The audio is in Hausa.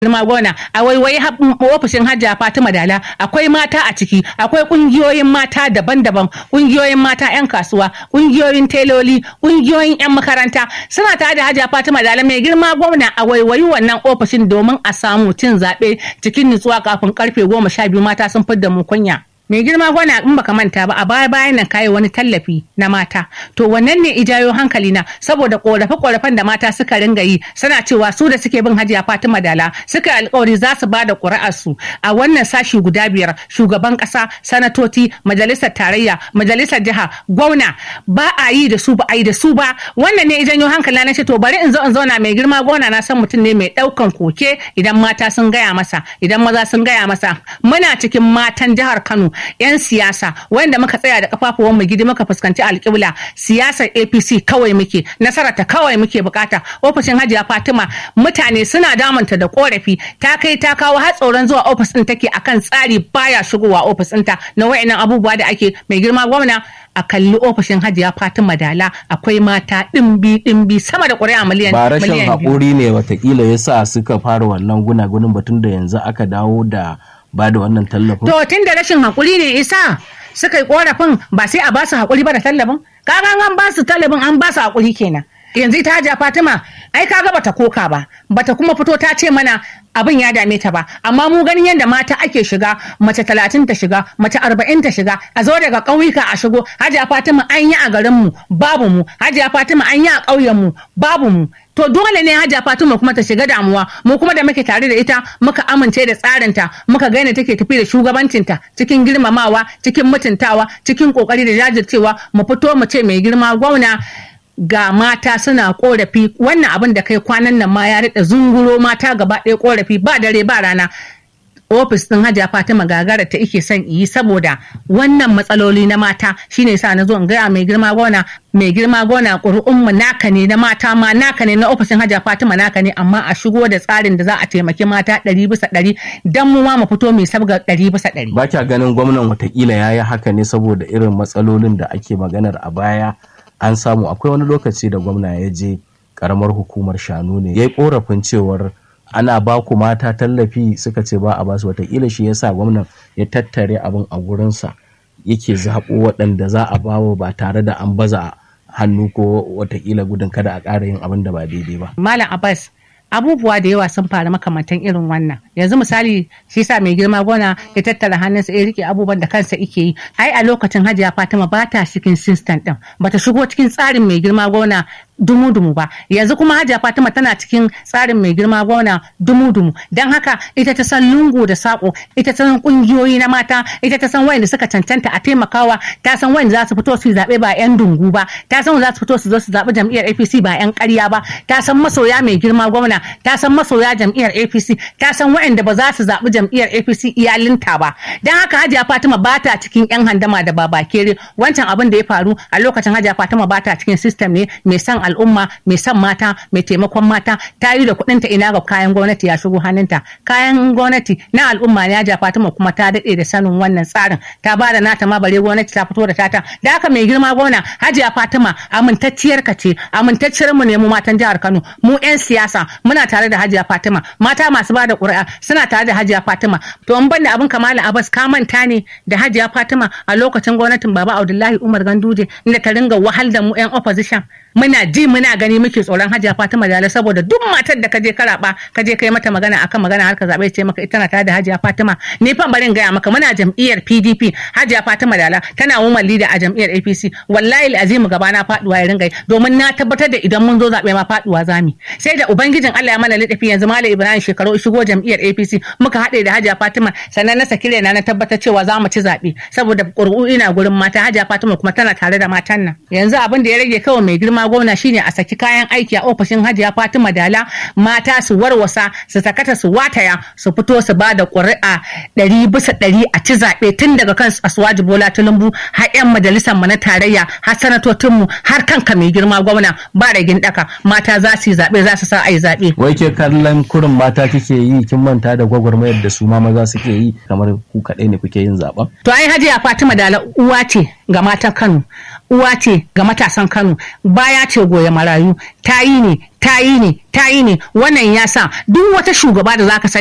girma gona a waiwayi ofishin hajja fatima dala akwai mata a ciki akwai kungiyoyin mata daban-daban kungiyoyin mata 'yan kasuwa kungiyoyin teloli kungiyoyin 'yan makaranta suna tare da hajja fatima dala mai girma gwamna a waiwayi wannan ofishin domin a samu cin zaɓe cikin nutsuwa kafin karfe goma sha biyu mata sun fidda mu kunya mai girma gwana in baka manta ba a baya bayan nan kayi wani tallafi na mata to wannan ne ijayo hankali na saboda korafe korafen da mata suka ringa yi suna cewa su da suke bin hajiya fatima dala suka alkawari za su bada ƙuri'ar su a wannan sashi guda biyar shugaban ƙasa sanatoci majalisar tarayya majalisar jiha gwamna ba a yi da su ba a yi da su ba wannan ne ijanyo hankali na ce to bari in zo in zauna mai girma gwana na san mutum ne mai ɗaukan koke idan mata sun gaya masa idan maza sun gaya masa muna cikin matan jihar kano 'yan siyasa wanda muka tsaya da kafafuwan mu gidi muka fuskanci alƙibla siyasar apc kawai muke nasarar ta kawai muke bukata ofishin hajiya fatima mutane suna damunta da korafi ta kai ta kawo har tsoron zuwa ofis din take akan tsari baya shigowa ofis ɗinta na wayannan abubuwa da ake mai girma gwamna a kalli ofishin hajiya fatima dala akwai mata ɗimbi ɗimbi sama da ƙuri'a miliyan ba rashin haƙuri ne watakila yasa suka fara wannan gunagunin batun da yanzu aka dawo da ba da wannan tallafin? To tun da rashin haƙuri ne isa suka yi ƙorafin ba sai a ba su haƙuri ba da tallafin? Kaga an ba su tallafin an ba su haƙuri kenan. Yanzu ita Hajiya Fatima ai kaga bata koka ba bata kuma fito ta ce mana abin ya dame ta ba amma mu ganin yadda mata ake shiga mace talatin ta shiga mace arba'in ta shiga a zo daga ƙauyuka a shigo hajiya fatima an yi a garin mu babu mu hajiya fatima an yi a ƙauyen mu babu mu to dole ne hajiya fatima kuma ta shiga damuwa mu kuma da muke tare da ita muka amince da tsarinta muka ga yadda take tafi da shugabancinta cikin girmamawa cikin mutuntawa cikin kokari da jajircewa mu fito mu ce mai girma gwamna ga mata suna korafi wannan abin da kai kwanan nan ma ya rika zunguro mata gaba ɗaya korafi ba dare ba rana ofis ɗin hajiya fatima gagara ta ike son yi saboda wannan matsaloli na mata shine sa na zo in gaya mai girma gona mai girma gona ƙuri'unmu naka ne na mata ma naka ne na ofishin hajiya fatima naka ne amma a shigo da tsarin da za a taimaki mata ɗari bisa ɗari don mu ma mu fito mai sabga ɗari bisa ɗari. ba kya ganin gwamnan watakila ya yi haka ne saboda irin matsalolin da ake maganar a baya an samu akwai wani lokaci da gwamna ya je karamar hukumar shanu ne ya yi korafin cewar ana ba ku mata tallafi suka ce ba a basu watakila shi yasa gwamnan ya tattare abin a gurinsa yake zaɓo waɗanda za a bawa ba tare da an baza hannu ko watakila gudun kada a ƙara yin abin da ba daidai ba. Malam Abbas abubuwa da yawa sun faru makamantan irin wannan yanzu misali shi sa mai girma gona ya tattara hannunsa ya rike abubuwan da kansa ike yi ai a lokacin hajiya fatima ba ta cikin system din bata shigo cikin tsarin mai girma gona dumu-dumu ba yanzu kuma hajiya fatima tana cikin tsarin mai girma gona dumu-dumu don haka ita ta san lungu da sako ita ta san kungiyoyi na mata ita ta san wayanda suka cancanta a taimakawa ta san wayanda za su fito su zaɓe ba yan dungu ba ta san za su fito su zo su zaɓi jam'iyyar apc ba yan ƙarya ba ta san masoya mai girma gwamna ta san masoya jam'iyyar apc ta san wayanda ba za su zaɓi jam'iyyar apc iyalinta ba don haka hajiya fatima ba ta cikin yan handama da babakere wancan abin da ya faru a lokacin hajiya fatima ba ta cikin system ne mai san al'umma mai son mata mai taimakon mata ta yi da kuɗinta ina ga kayan gwamnati ya shigo hannunta kayan gwamnati na al'umma ne ya Fatima kuma ta daɗe da sanin wannan tsarin ta ba da nata ma bare gwamnati ta fito da tata da haka mai girma gwamna hajiya fatima amintacciyar ka ce amintacciyar mu ne mu matan jihar kano mu 'yan siyasa muna tare da hajiya fatima mata masu ba da ƙuri'a suna tare da hajiya fatima to in banda abin kamala abbas ka manta ne da hajiya fatima a lokacin gwamnatin baba abdullahi umar ganduje inda ta ringa wahal da mu 'yan opposition muna ji muna gani muke tsoron hajiya fatima dala saboda duk matar da kaje ka raba kaje kai mata magana akan magana harka zabe ce maka ita na tare da hajiya fatima ni fa barin gaya maka muna jam'iyyar pdp hajiya fatima dala tana woman leader a jam'iyyar apc wallahi azimu gaba na faduwa ya ringa domin na tabbatar da idan mun zo zabe ma faduwa zami sai da ubangijin Allah ya mana lidafi yanzu malam ibrahim shekaru shigo jam'iyyar apc muka haɗe da hajiya fatima sannan na saki na na tabbatar cewa za mu ci zabe saboda ƙuri'u ina gurin mata hajiya fatima kuma tana tare da matan nan yanzu abin da ya rage kawai mai girma gwamna shine a saki kayan aiki a ofishin hajiya fatima dala mata su warwasa su sakata su wataya su fito su ba da ƙuri'a ɗari bisa ɗari a ci zaɓe tun daga kan asuwaji bola tulumbu har 'yan majalisar mu na tarayya har sanatocin mu har kanka mai girma gwamna ba ragin ɗaka mata za su yi zaɓe za su sa a yi zaɓe. wai ke kallon kurin mata kike yi kin manta da gwagwarmayar da su ma maza suke yi kamar ku kaɗai ne kuke yin zaɓen. to ai hajiya fatima dala uwa ce ga matan kano uwa ce ga matasan kano baya ya ce goya marayu ta yi ne ta yi ne ta yi ne wannan ya sa duk wata shugaba da zaka sani